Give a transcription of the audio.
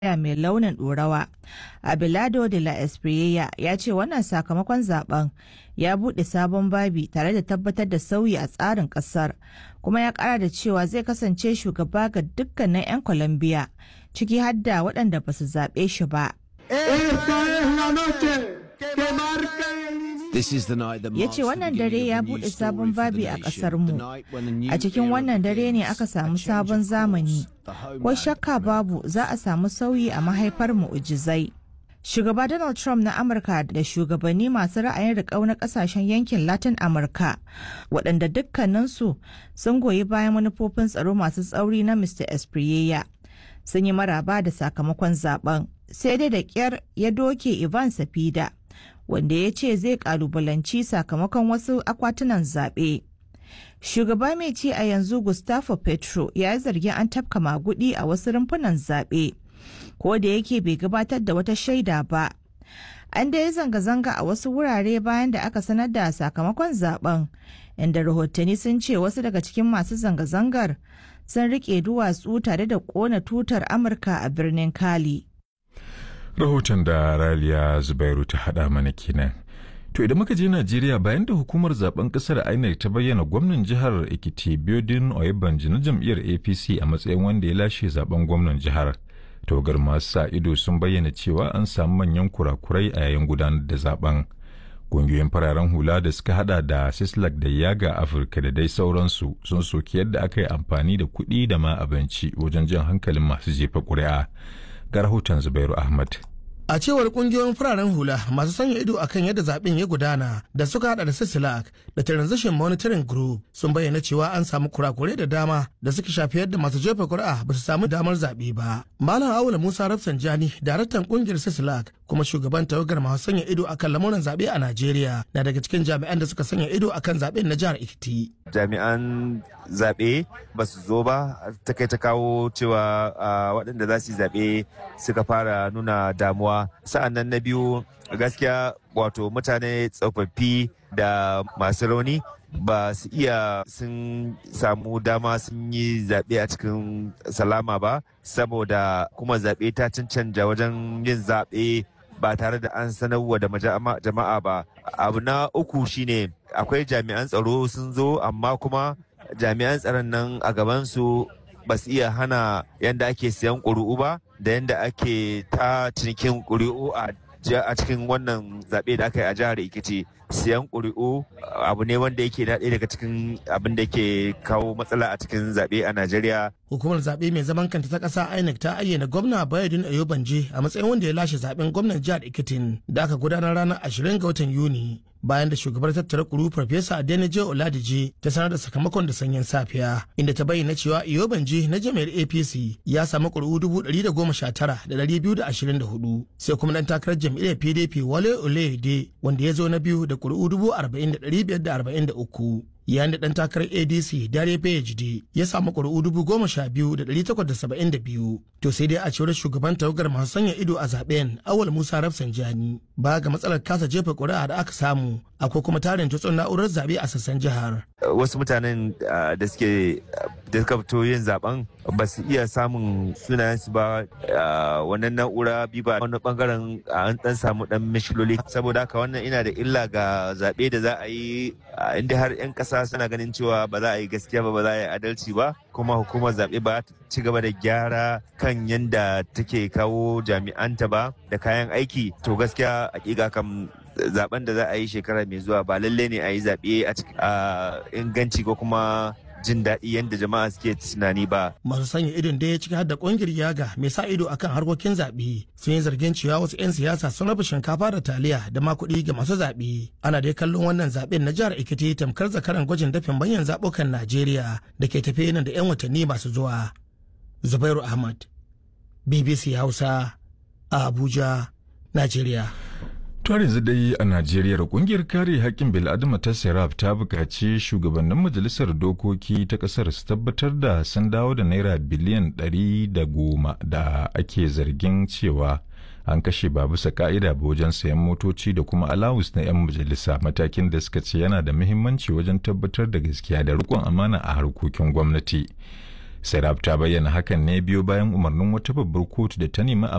mai launin ɗorawa abelardo de la espriella ya ce wannan sakamakon zaben ya buɗe sabon babi tare da tabbatar da sauyi a tsarin ƙasar kuma ya ƙara da cewa zai kasance shugaba ga dukkanin 'yan colombia ciki har da waɗanda ba su zaɓe shi ba ya ce wannan dare ya buɗe sabon babi a ƙasarmu a cikin wannan dare ne aka samu sabon zamani ko shakka babu za a samu sauyi a mahaifar mu'ujizai shugaba donald trump na amurka da shugabanni masu ra'ayin riƙau na ƙasashen yankin latin amurka waɗanda dukkaninsu sun goyi bayan manufofin tsaro masu tsauri na mr espriella sun yi maraba da sakamakon zaben sai dai da ƙyar ya doke ivan safida wanda ya ce zai kalubalanci sakamakon wasu akwatunan zaɓe. Shugaba mai ci a yanzu Gustavo Petro ya yi zargin an tafka magudi a wasu rumfunan zaɓe, ko da yake bai gabatar da wata shaida ba. An da yi zanga-zanga a wasu wurare bayan da aka sanar da sakamakon zaben, inda rahotanni sun ce wasu daga cikin masu zanga-zangar sun riƙe duwatsu tare da ƙona tutar Amurka a birnin Cali. rahoton da raliya zubairu ta haɗa mana kenan to idan muka je najeriya bayan da hukumar zaben kasar inec ta bayyana gwamnan jihar ekiti biodin oyebanji na jam'iyyar apc a matsayin wanda ya lashe zaben gwamnan jihar tawagar masu sa ido sun bayyana cewa an samu manyan kurakurai a yayin gudanar da zaben kungiyoyin fararen hula da suka hada da sislak da yaga afirka da dai sauransu sun soki yadda aka yi amfani da kuɗi da ma abinci wajen jan hankalin masu jefa ƙuri'a ga rahoton Zubairu Ahmad. A cewar kungiyoyin fararen hula masu sanya ido akan yadda zaben ya gudana da suka hada da Sisilak da Transition Monitoring Group sun bayyana cewa an samu kurakurai da dama da suka shafi yadda masu jefa kuri'a ba su samu damar zaɓe ba. Malam Awula Musa Rafsanjani, daraktan kungiyar Sisilak kuma shugaban tawagar masu sanya ido akan lamuran zaɓe a Najeriya na daga cikin jami'an da suka sanya ido akan zaɓen na jihar Ekiti. Jami'an zaɓe ba su zo ba ta kai ta kawo cewa waɗanda za su yi zaɓe suka fara nuna damuwa sa'an nan na biyu gaskiya wato mutane tsofaffi da masu rauni ba su iya sun samu dama sun yi zaɓe a cikin salama ba saboda kuma zaɓe ta cancanja wajen yin zaɓe ba tare da an sanarwa da jama'a ba abu na uku shine akwai jami'an tsaro sun zo amma kuma jami'an tsaron nan a gabansu ba su iya hana yadda ake siyan ƙuri'u ba da yadda ake ta cinikin ƙuri'u a cikin wannan zaɓe da aka yi a jihar Ekiti siyan ƙuri'u abu ne wanda yake daɗe daga cikin abin da ke kawo matsala a cikin zaɓe a Najeriya. Hukumar zaɓe mai zaman kanta ta ƙasa INEC ta ayyana gwamna Bayodun Ayobanje a matsayin wanda ya lashe zaɓen gwamnan jihar Ekitin da aka gudanar ranar 20 ga watan Yuni. bayan da shugabar tattara kuru farfesa adeneje oladije ta sanar da sakamakon da sanyin safiya inda ta bayyana cewa iyobanji na jami'ar apc ya samu kuri'u dubu ɗari da goma sha tara da ɗari biyu da ashirin da hudu sai kuma ɗan takarar jam'iyyar pdp wale olede wanda ya zo na biyu da kuri'u dubu arba'in da ɗari biyar da arba'in da uku yayin da ɗan takarar adc dare phd ya samu ƙuri'u dubu goma sha biyu da ɗari takwas da saba'in da biyu to sai dai a cewar shugaban tawagar masu sanya ido a zaben awal musa rafsanjani ba ga matsalar kasa jefa ƙuri'a da aka samu akwai kuma tarin tutsun na'urar zaɓe a sassan jihar wasu mutanen da suke da suka fito yin zaben ba su iya samun sunayensu ba wannan na'ura bi ba wani bangaren an dan samu dan mishiloli saboda haka wannan ina da illa ga zaɓe da za a yi inda har 'yan ƙasa suna ganin cewa ba za a yi gaskiya ba ba za a yi adalci ba kuma hukumar zaɓe ba ta ci gaba da gyara kan yadda take kawo jami'anta ba da kayan aiki to gaskiya hakika kam zaben da za a yi shekara mai zuwa ba lalle ne a yi zaɓe a inganci ko kuma jin daɗi yadda jama'a suke tunani ba. Masu sanya idon da ya ciki har da ƙungiyar yaga mai sa ido akan harkokin zaɓe sun yi zargin cewa wasu 'yan siyasa sun raba shinkafa da taliya da ma kuɗi ga masu zaɓe. Ana dai kallon wannan zaɓen na jihar Ekiti tamkar zakaran gwajin dafin manyan zaɓukan Najeriya da ke tafe nan da 'yan watanni masu zuwa. Zubairu Ahmad, BBC Hausa, a Abuja, Najeriya. To yanzu dai a Najeriya kungiyar kare haƙƙin bil'adama ta Serap ta buƙaci shugabannin majalisar dokoki ta ƙasar su tabbatar da sun dawo da naira biliyan ɗari da goma da ake zargin cewa an kashe ba bisa ka'ida ba wajen sayan motoci da kuma alawus na 'yan majalisa matakin da suka ce yana da muhimmanci wajen tabbatar da gaskiya da riƙon amana a harkokin gwamnati. Serap ta bayyana hakan ne biyo bayan umarnin wata babbar kotu da ta nemi a